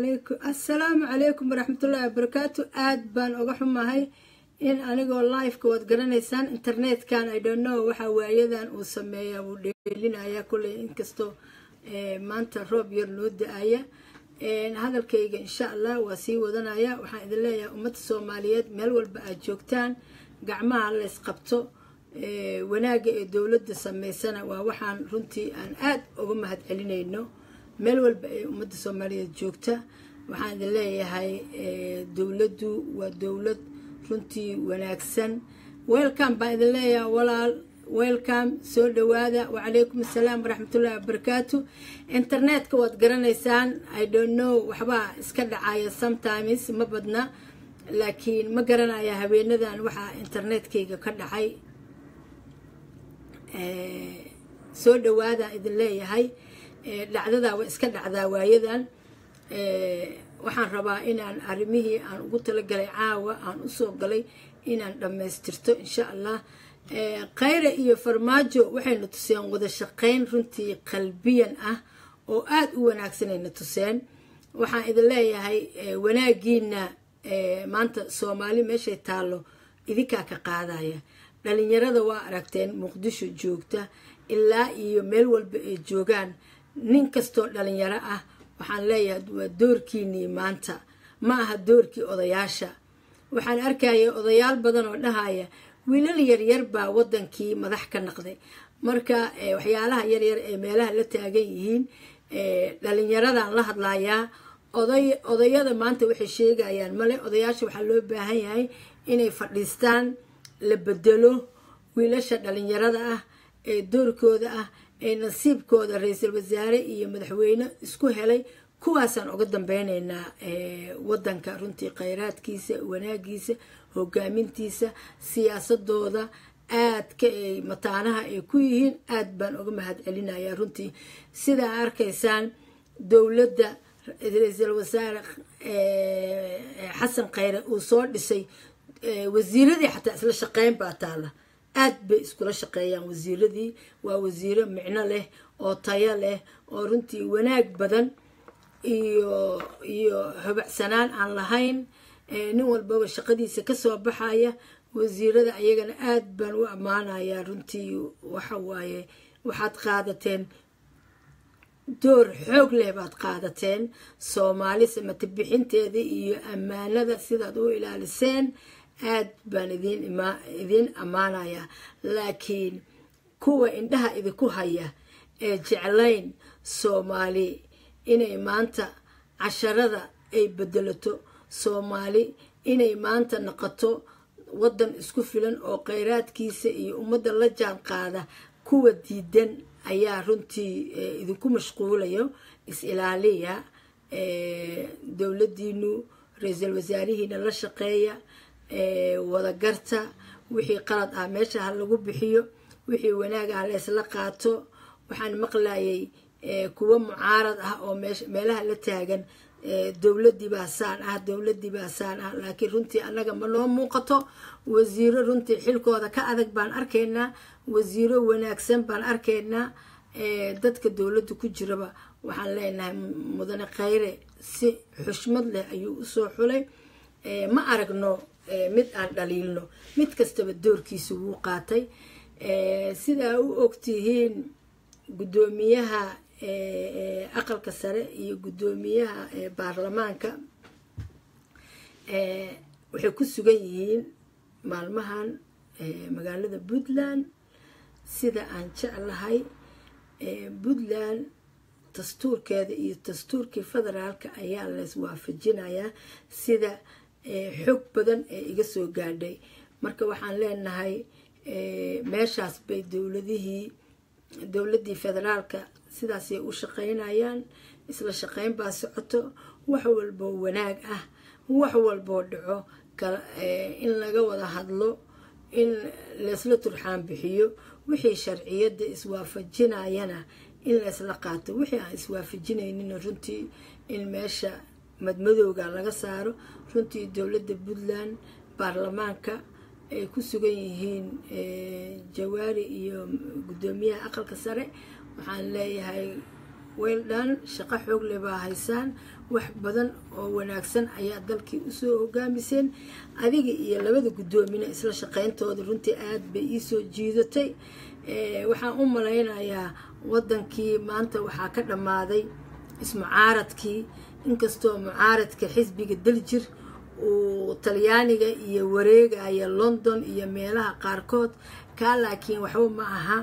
calaykum assalaamu calaykum waraxmatullaahi wabarakaatu aad baan uga xumahay in anigoo liveka waad garanaysaan internetkan i don't know waxa waayadan uu sameeya wuu dheelinaya kulley inkastoo maanta roob yar noo da-aya hadalkayga insha allah waa sii wadanaya waxaan idin leeyahay ummadda soomaaliyeed meel walba aad joogtaan gacmaha lays qabto wanaagga ee dowladda sameysana waa waxaan runtii aan aad uga mahad celinayno meel walba ee ummadda soomaaliyeed joogta waxaan idin leeyahay dowladdu waa dowlad runtii wanaagsan welcome baan idin leeyahay walaal welcome soo dhawaada wacalaykum assalaam waraxmatullahi wabarakaatu internetka waad garanaysaan i don't know waxbaa iska dhacaya sometimes ma badna laakiin ma garanaya haweenadan waxaa internetkayga ka dhacay soo dhawaadaan idin leeyahay dhacdadaa waa iska dhacdaa waayadan waxaan rabaa inaan arrimihii aan ugu talagalay caawa aan usoo galay inaan dhammaystirto insha allah khayre iyo farmaajo waxayna tuseen wada shaqayn runtii qalbiyan ah oo aada u wanaagsanayna tuseen waxaan idin leeyahay wanaagiina maanta soomaali meeshay taallo idinkaa ka qaadaya dhalinyarada waa aragteen muqdisho joogta ilaa iyo meel walba ay joogaan nin kastoo dhalinyaro ah waxaan leeyahay waa doorkiinii maanta ma aha doorkii odayaasha waxaan arkaya odayaal badan oo dhahaya wiilal yaryar baa wadankii madax ka naqday marka waxyaalaha yaryar ee meelaha la taagan yihiin dhalinyaradan la hadlayaa oday odayada maanta waxay sheegayaan male odayaasha waxaa loo baahan yahay inay fadhiistaan la bedelo wiilasha dhalinyarada ah ee doorkooda ah ee nasiibkooda ra-iisul wasaare iyo madaxweyne isku helay kuwaasaan uga dambeyneynaa wadanka runtii khayraadkiisa wanaagiisa hogaamintiisa siyaasadooda aadka ay mataanaha ay ku yihiin aad baan uga mahad celinaya runtii sidaa arkaysaan dowladda ra-iisul wasaare xasan khayre uu soo dhisay wasiiradii xataa isla shaqeyn baa taala aad bay iskula shaqeeyaan wasiiradii waa wasiiro micno leh oo tayo leh oo runtii wanaag badan iyo iyo hubacsanaan aan lahayn nin walbaba shaqadiisa kasoo baxaya wasiirada ayagana aad baan u ammaanayaa runtii waxa waaye waxaad qaadateen door xoog leh baad qaadateen soomaali samata bixinteeda iyo ammaanada sidaad u ilaaliseen aad baan idin idiin ammaanayaa laakiin kuwa indhaha idinku haya ee jeclayn soomaali inay maanta casharada ay bedelato soomaali inay maanta noqoto waddan isku filan oo kheyraadkiisa iyo ummadda la jaan qaada kuwa diidan ayaa runtii idinku mashquulayo is-ilaaliya dowladdiinu ra-iisul wasaarihiina la shaqeeya wadagarta wixii qalad ah meesha ha lagu bixiyo wixii wanaag ah laysla qaato waxaan maqlayay kuwo mucaarad ah oo meelaha la taagan dowladii baa saan ah dowladii baa saan ah laakiin runtii annaga ma noo muuqato wasiiro runtii xilkooda ka adag baan arkaynaa wasiiro wanaagsan baan arkaynaa dadka dowladda ku jiraba waxaan leenahay mudane khayre si xushmad leh ayuu usoo xulay ma aragno mid aan dhaliilno mid kastaba doorkiisa wuu qaatay sidaa u ogtihiin guddoomiyaha aqalka sare iyo guddoomiyaha baarlamaanka waxay ku sugan yihiin maalmahan magaalada puntland sida aan jeclahay puntland dastuurkeeda iyo dastuurkii federaalka ayaa lays waafajinayaa sida xog badan ee iga soo gaadhay marka waxaan leenahay meeshaas bay dowladihii dowladdii federaalka sidaasay u shaqeynayaan isla shaqeyn baa socoto wax walboo wanaag ah wax walboo dhaco in laga wada hadlo in laysla turxaan bixiyo wixii sharciyadda iswaafajinayana in laysla qaato wixii aan iswaafajinaynin runtii in meesha madmadowga laga saaro runtii dowladda puntland baarlamaanka ay ku sugan yihiin jawaari iyo guddoomiyaha aqalka sare waxaan leeyahay weldhan shaqo xoog leh baa haysaan wax badan oo wanaagsan ayaa dalkii usoo hogaamiseen adiga iyo labada guddoomina isla shaqayntooda runtii aada bay iisoo jiidatay waxaan u malaynayaa waddankii maanta waxaa ka dhammaaday ismucaaradkii inkastoo mucaaradka xisbiga daljir uu talyaaniga iyo wareegaya london iyo meelaha qaarkood kaa laakiin waxba ma aha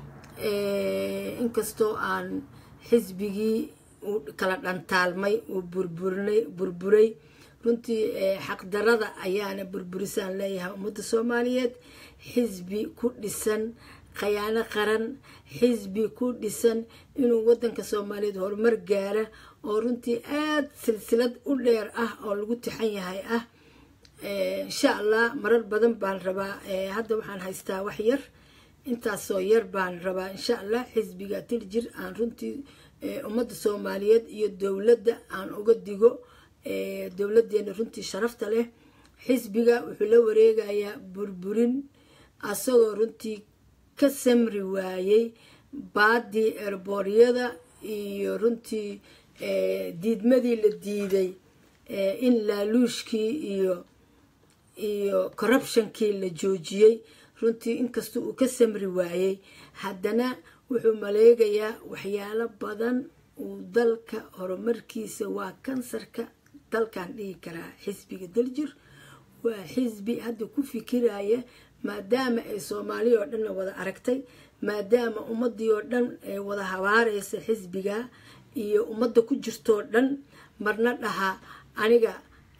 inkastoo aan xisbigii uu kala dhantaalmay uu burburinay burburay runtii xaqdarada ayaana burburisaan leeyahay ummadda soomaaliyeed xisbi ku dhisan khayaano qaran xisbi ku dhisan inuu waddanka soomaaliyeed horumar gaara oo runtii aada silsilad u dheer ah oo lagu tixan yahay ah insha allah marar badan baan rabaa hadda waxaan haystaa wax yar intaasoo yar baan rabaa insha allah xisbiga tiljir aan runtii ummadda soomaaliyeed iyo dowladda aan uga digo dowladdeena runtii sharafta leh xisbiga wuxuu la wareegayaa burburin asagoo runtii ka samri waayey baadii erbooryada iyo runtii diidmadii la diiday in laaluushkii iyo iyo corruptionkii la joojiyey runtii inkasta uu ka samri waayey haddana wuxuu maleegayaa waxyaalo badan uu dalka horumarkiisa waa kansarka dalkan dhihi karaa xisbiga daljir waa xisbi hadda ku fikiraya maadaama ay soomaaliya oo dhanna wada aragtay maadaama ummadii oo dhan ay wada habaaraysa xisbiga iyo ummadda ku jirtoo dhan marna dhaha aniga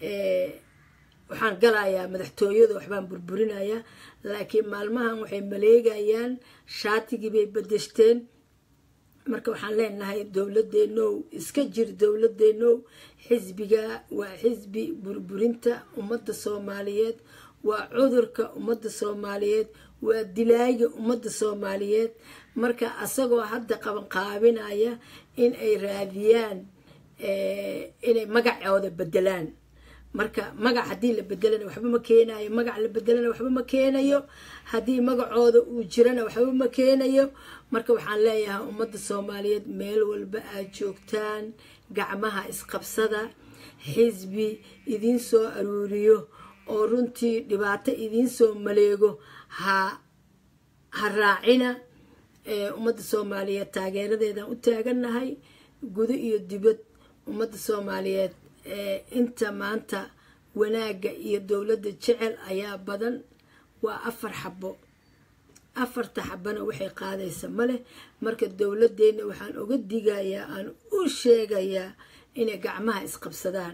waxaan galayaa madaxtooyada waxbaan burburinayaa laakiin maalmahan waxay maleegayaan shaatigii bay bedeshteen marka waxaan leenahay dowladeenow iska jir dowladeenow xisbiga waa xisbi burburinta ummadda soomaaliyeed waa cudurka ummadda soomaaliyeed waa dilaaga ummadda soomaaliyeed marka asagoo hadda qabanqaabinaya in ay raadiyaan inay magacooda bedelaan marka magac haddii la bedelana waxba ma keenayo magac la bedelana waxba ma keenayo haddii magacooda uu jirana waxba ma keenayo marka waxaan leeyahay ummadda soomaaliyeed meel walba aad joogtaan gacmaha isqabsada xisbi idiin soo aruuriyo oo runtii dhibaato idiin soo maleego ha ha raacina ummadda soomaaliyeed taageeradeedaan u taagannahay gudo iyo dibad ummadda soomaaliyeed inta maanta wanaagga iyo dowladda jecel ayaa badan waa afar xabo afarta xabana waxay qaadaysa maleh marka dowladeenna waxaan uga digayaa aan u sheegayaa inay gacmaha isqabsadaan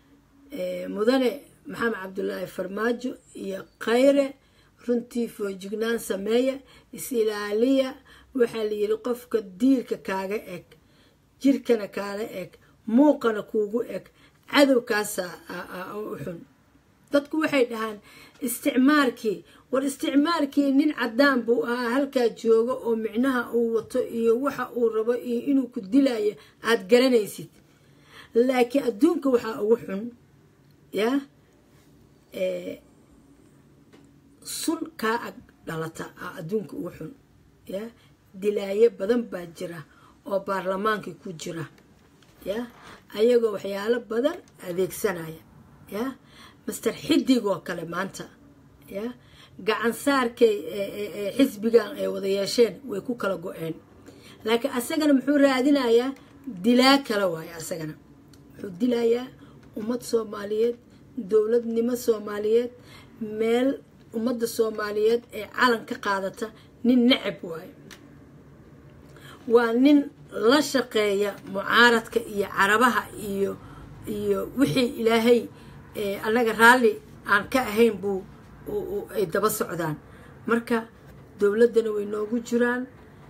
mudane maxamed cabdulaahi farmaajo iyo khayre runtii foojignaan sameeya is-ilaaliya waxaa la yidhi qofka diirka kaaga eg jirkana kaala eg muuqana kuugu eg cadowkaasa u xun dadku waxay dhahaan isticmaalkii war isticmaalkii nin caddaan buu ahaa halkaa jooga oo micnaha uu wato iyo waxa uu rabo iyo inuu ku dilayo aada garanaysid laakiin adduunka waxaa ugu xun yaa sun kaa ag dhalata a adduunka ugu xun ya dilaayo badan baa jira oo baarlamaankii ku jira ya ayagoo waxyaalo badan adeegsanaya ya master xidigoo kale maanta ya gacansaarkay xisbigan ay wada yeesheen way ku kala go-een laakiin asagana muxuu raadinayaa dilaa kale waayo asagana wuxuu dilayaa ummad soomaaliyeed dowladnimo soomaaliyeed meel ummadda soomaaliyeed ee calan ka qaadata nin necab waayo waa nin la shaqeeya mucaaradka iyo carabaha iyo iyo wixii ilaahay annaga raalli aan ka ahayn buu ay daba socdaan marka dowladdana way noogu jiraan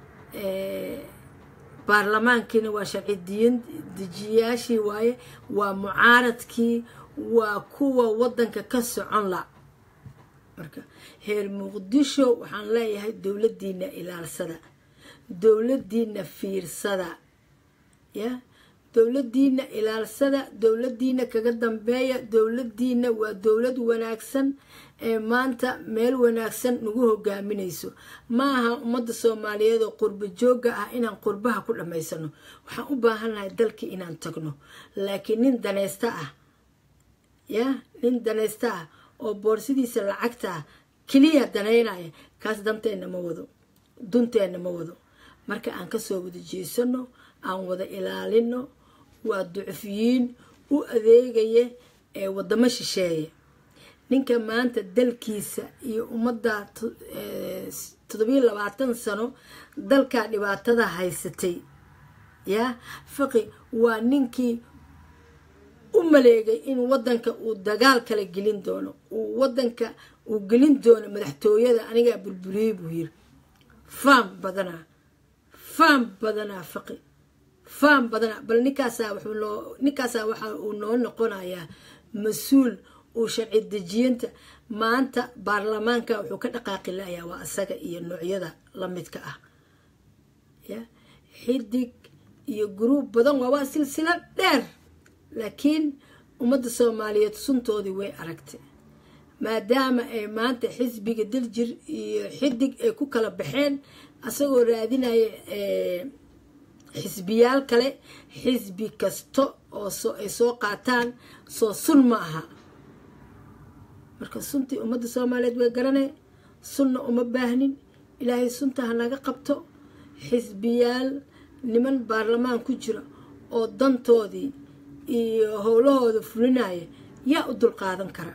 baarlamaankiina waa sharci diyan dejiyayaashii waaye waa mucaaradkii waa kuwa waddanka ka socon la marka heer muqdisho waxaan leeyahay dowladdiina ilaalsada dowladdiina fiirsada ya dowladiina ilaalsada dowladiina kaga dambeeya dowladiina waa dowlad wanaagsan ee maanta meel wanaagsan nagu hogaaminayso ma aha ummadda soomaaliyeed oo qurbo joogga ah inaan qurbaha ku dhammaysano waxaan u baahannahay dalkii inaan tagno laakiin nin danaysta ah ya nin danaysta ah oo boorsidiisa lacagta ah keliya danaynaya kaas danteenna ma wado dunteenna ma wado marka aan kasoo wada jeesano aan wada ilaalino waa ducfiyiin u adeegaya ee wadamo shisheeye ninka maanta dalkiisa iyo ummadda toddobiyo labaatan sano dalkaa dhibaatada haysatay yaa faqi waa ninkii u maleegay in wadanka uu dagaal kala gelin doono uu wadanka uu gelin doono madaxtooyada anigaa burburiyey buu yiri faam badanaa faam badanaa faqi faam badanaa bal ninkaasaa wuxuu noo ninkaasaa waxa uu noo noqonayaa mas-uul uu sharci dejiyinta maanta baarlamaanka wuxuu ka dhaqaaqi layaa waa asaga iyo noocyada lamidka ah ya xidig iyo guruub badan waa waa silsilo dheer laakiin ummadda soomaaliyeed suntoodii way aragtay maadaama ay maanta xisbiga daljir iyo xidig ay ku kala baxeen asagoo raadinaya xisbiyaal kale xisbi kasta oo ay soo qaataan soo sun ma aha marka suntii ummadda soomaaliyeed way garanay sunna uma baahnin ilaahay sunta ha naga qabto xisbiyaal niman baarlamaan ku jira oo dantoodii iyo howlahooda fulinaya yaa u dulqaadan kara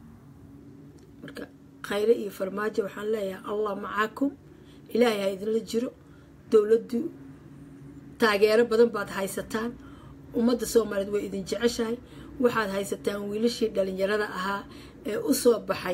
marka khayre iyo farmaajo waxaan leeyahay allah macaakum ilaahay ha idinla jiro dowladdu taageero badan baad haysataan ummadda soomaaliyeed way idin jeceshahay waxaad haysataan wiilashii dhalinyarada ahaa ee usoo baxay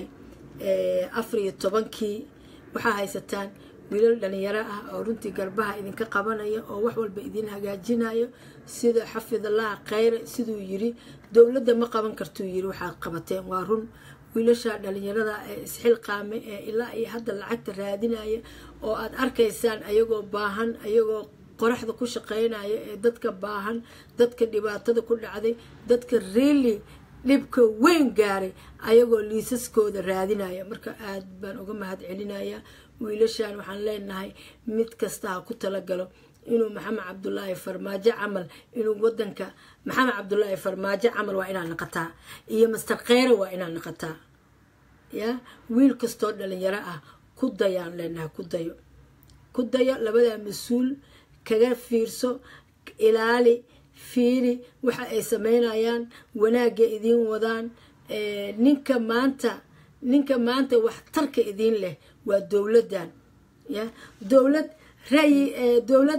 afar iyo tobankii waxaad haysataan wiilal dhalinyaro ah oo runtii garbaha idinka qabanaya oo wax walba idin hagaajinayo sida xafidallah khayre siduu yiri dowladda ma qaban kartuu yiri waxaad qabateen waa run wiilasha dhalinyarada ee isxilqaamay ee ilaa iyo hadda lacagta raadinaya oo aad arkaysaan ayagoo baahan ayagoo qoraxda ku shaqeynaya ee dadka baahan dadka dhibaatada ku dhacday dadka reeli dhibka weyn gaaray ayagoo liisaskooda raadinaya marka aad baan uga mahad celinaya wiilashan waxaan leenahay mid kasta ha ku talagalo inuu maxamed cabdulaahi farmaajo camal inuu wadanka maxamed cabdulaahi farmaajo camal waa inaa naqataa iyo master kheyre waa inaa naqataa ya wiil kastoo dhalinyaro ah ku dayaan leenahay ku dayo ku dayo labadaa mas-uul kaga fiirso ilaali fiiri waxa ay sameynayaan wanaagga idiin wadaan ninka maanta ninka maanta waxtarka idiin leh waa dowladdan ya dowlad ra'yi dowlad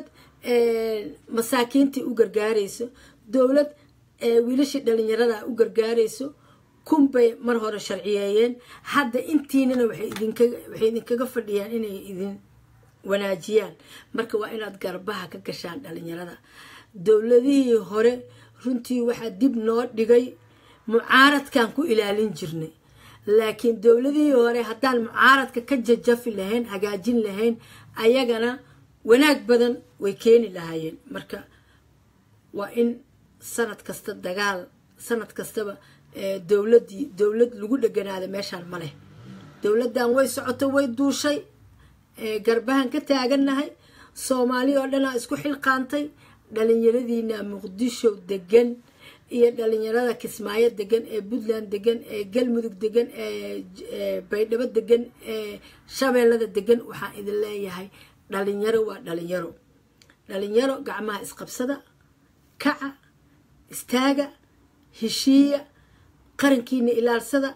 masaakiintii u gargaarayso dowlad wiilashii dhalinyarada u gargaarayso kunbay mar hore sharciyeeyeen hadda intiinana waxay idinkaga fadhiyaan inay idin wanaajiyaan marka waa inaad garbaha ka gashaan dhalinyarada dowladihii hore runtii waxaa dib noo dhigay mucaaradkan ku ilaalin jirnay laakiin dowladihii hore haddaan mucaaradka ka jajafi lahayn hagaajin lahayn ayagana wanaag badan way keeni lahaayeen marka waa in sanad kasta dagaal sanad kastaba dowladii dowlad lagu dheganaada meeshaan ma leh dowladdan way socoto way duushay garbahan ka taagannahay soomaali oo dhanaa isku xilqaantay dhalinyaradiina muqdisho degan iyo dhalinyarada kismaayo degan ee puntland degan ee galmudug degan ee baydhabo degan ee shabeellada degan waxaan idin leeyahay dhalinyaro waa dhalinyaro dhalinyaro gacmaha isqabsada kaca istaaga heshiiya qarankiina ilaalsada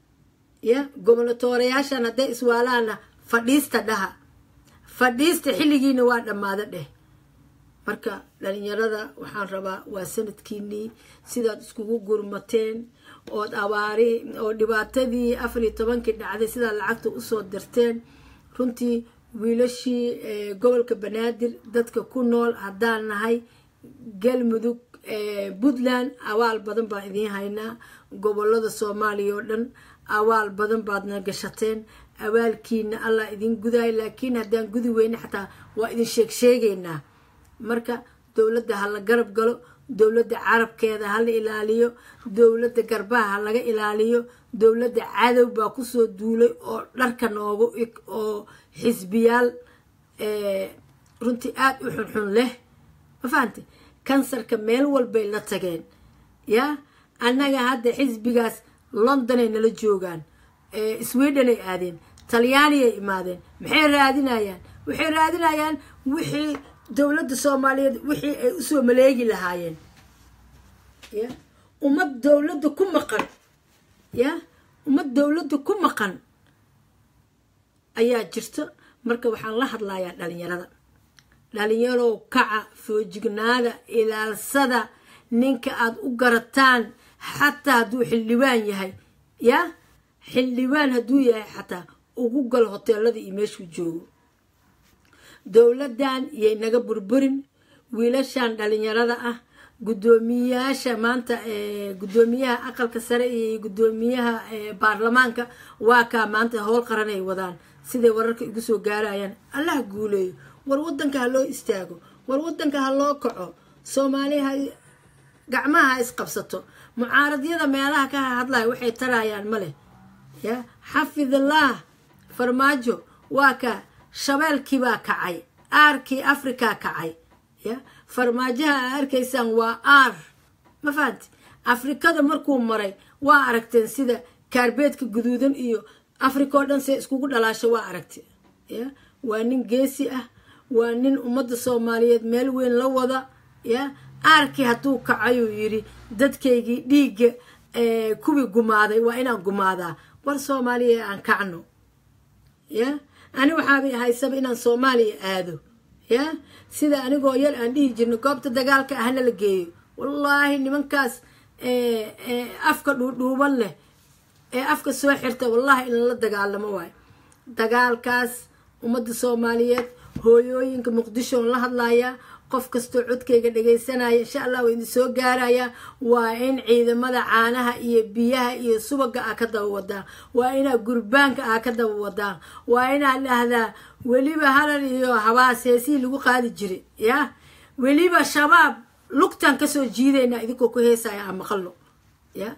ya gobonatoorayaashan hadday iswaalaana fadhiista dhaha fadhiista xilligiina waa dhammaado dheh marka dhalinyarada waxaan rabaa waa sanadkiinii sidaad iskugu gurmateen ood abaari oo dhibaatadii afar iyo tobankii dhacday sidaad lacagta usoo dirteen runtii wiilashii gobolka banaadir dadka ku nool haddaan nahay galmudug puntland awaal badan baan idiin haynaa gobolada soomaaliya oo dhan awaal badan baadna gashateen awaalkiina allah idin gudaay laakiin haddaan gudi weyne xataa waa idin sheeg sheegaynaa marka dowladda ha la garab galo dowladda carabkeeda hala ilaaliyo dowladda garbaha ha laga ilaaliyo dowladda cadow baa kusoo duulay oo dharka noogu ig oo xisbiyaal runtii aada u xunxun leh ma fahante kansarka meel walbay la tageen yaa annaga hadda xisbigaas londonay nala joogaan sweden ay aadeen talyaaniyay imaadeen maxay raadinayaan waxay raadinayaan wixii dowladda soomaaliyeed wixii ay usoo maleegi lahaayeen ya ummad dowladda ku maqan ya ummad dowladda ku maqan ayaa jirta marka waxaan la hadlayaa dhalinyarada dhalinyarow kaca foojignaada ilaalsada ninka aada u garataan xataa hadduu xildhibaan yahay ya xildhibaan hadduu yahay xataa ugu galo hoteelada iyo meeshuu joogo dowladdan yay naga burburin wiilashan dhalinyarada ah guddoomiyayaasha maanta guddoomiyaha aqalka sare iyo guddoomiyaha baarlamaanka waa kaa maanta howl qaran ay wadaan siday wararka igu soo gaarayaan allaha guuleeyo war wadanka ha loo istaago war wadanka ha loo kaco soomaaliya ha gacmaha ha isqabsato mucaaradyada meelaha ka hadlaya waxay tarayaan ma leh ya xafidallah farmaajo waa ka shabeelkii baa kacay aarkii afrikaa kacay ya farmaajaha aa arkaysaan waa aar ma fahanti afrikada markuu maray waa aragteen sida kaarbeedka guduudan iyo africa oo dhan see iskugu dhalaasho waa aragte ya waa nin geesi ah waa nin ummadda soomaaliyeed meel weyn la wada ya aarkii hadduu kacayuu yidhi dadkaygii dhiigga kuwii gumaaday waa inaan gumaadaa war soomaaliya aan kacno ya ani waxaabay haysaba inaan soomaaliya aado ya sida anigoo yar aan dhihi jirno goobta dagaalka ahna la geeyo wallaahi nimankaas afka dhuudhuuban leh ee afka soo xirta wallahi in la dagaalamo waayo dagaalkaas ummadda soomaaliyeed hooyooyinka muqdishoon la hadlayaa qof kastoo codkayga dhagaysanaya insha allah waa idin soo gaarayaa waa in ciidamada caanaha iyo biyaha iyo subaga ah ka daba wadaan waa inaa gurbaanka ah ka daba wadaan waa inaad dhahdaa weliba halal iyo habaas heesihii lagu qaadi jiray ya weliba shabaab lugtaan kasoo jiidaynaa idinkoo ku heesaya aan maqalno ya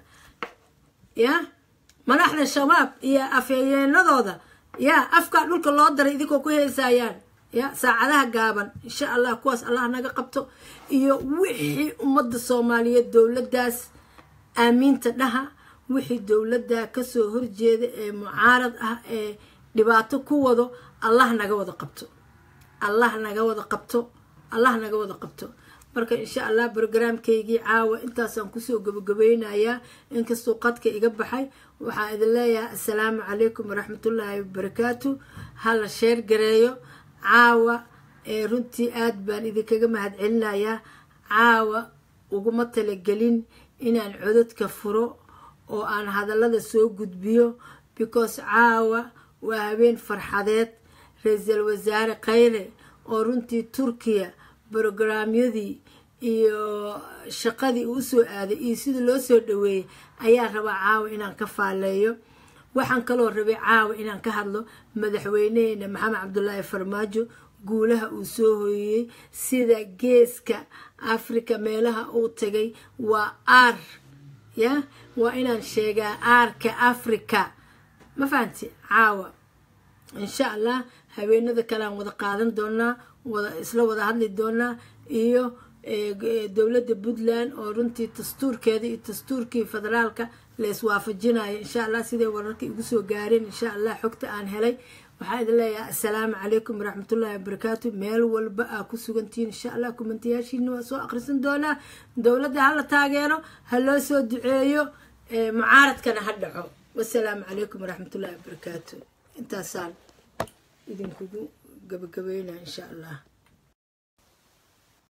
ya madaxda shabaab iyo afhayeenadooda ya afkaa dhulka loo daray idinkoo ku heesayaan ya saacadaha gaaban insha allah kuwaas allah naga qabto iyo wixii ummadda soomaaliyeed dowladdaas aamiinta dhaha wixii dowladda kasoo horjeeda ee mucaarad ah ee dhibaato ku wado allah naga wada qabto allah naga wada qabto allah naga wada qabto marka insha allah brograamkaygii caawa intaasaan kusoo gabagabeynayaa inkastuu qadka iga baxay waxaa idin leeyahay assalaamu calaykum waraxmatullaahi wabarakaatu hala sheer gareeyo caawa ee runtii aad baan idinkaga mahad celinayaa caawa uguma talagelin inaan codadka furo oo aan hadallada soo gudbiyo because caawa waa habeen farxadeed ra-iisul wasaare khayre oo runtii turkiya brograamyadii iyo shaqadii uu usoo aaday iyo sidii loo soo dhaweeyey ayaa rabaa caawa inaan ka faaleeyo waxaan kaloo rabay caawa inaan ka hadlo madaxweyneheena maxamed cabdulaahi farmaajo guulaha uu soo hooyeyey sida geeska africa meelaha uu tagay waa aar ya waa inaan sheegaa aarka africa ma fahanti caawa insha allah haweenada kalean wada qaadan doonaa wada isla wada hadli doonaa iyo dowladda puntland oo runtii dastuurkeeda iyo dastuurkii federaalka la iswaafajinayo insha allah siday wararka igu soo gaareen insha allah xogta aan helay waxaa idin leeyahay assalaamu calaykum waraxmatullaahi wabarakaatu meel walba aa ku sugantihiin insha allah kumantayaashiina waa soo akhrisan doonaa dowladda hala taageero ha loo soo duceeyo mucaaradkana ha dhaco wasalaamu calaykum waraxmatullaahi wabarakaatu intaasaan idinkugu gabagabeynaa insha allah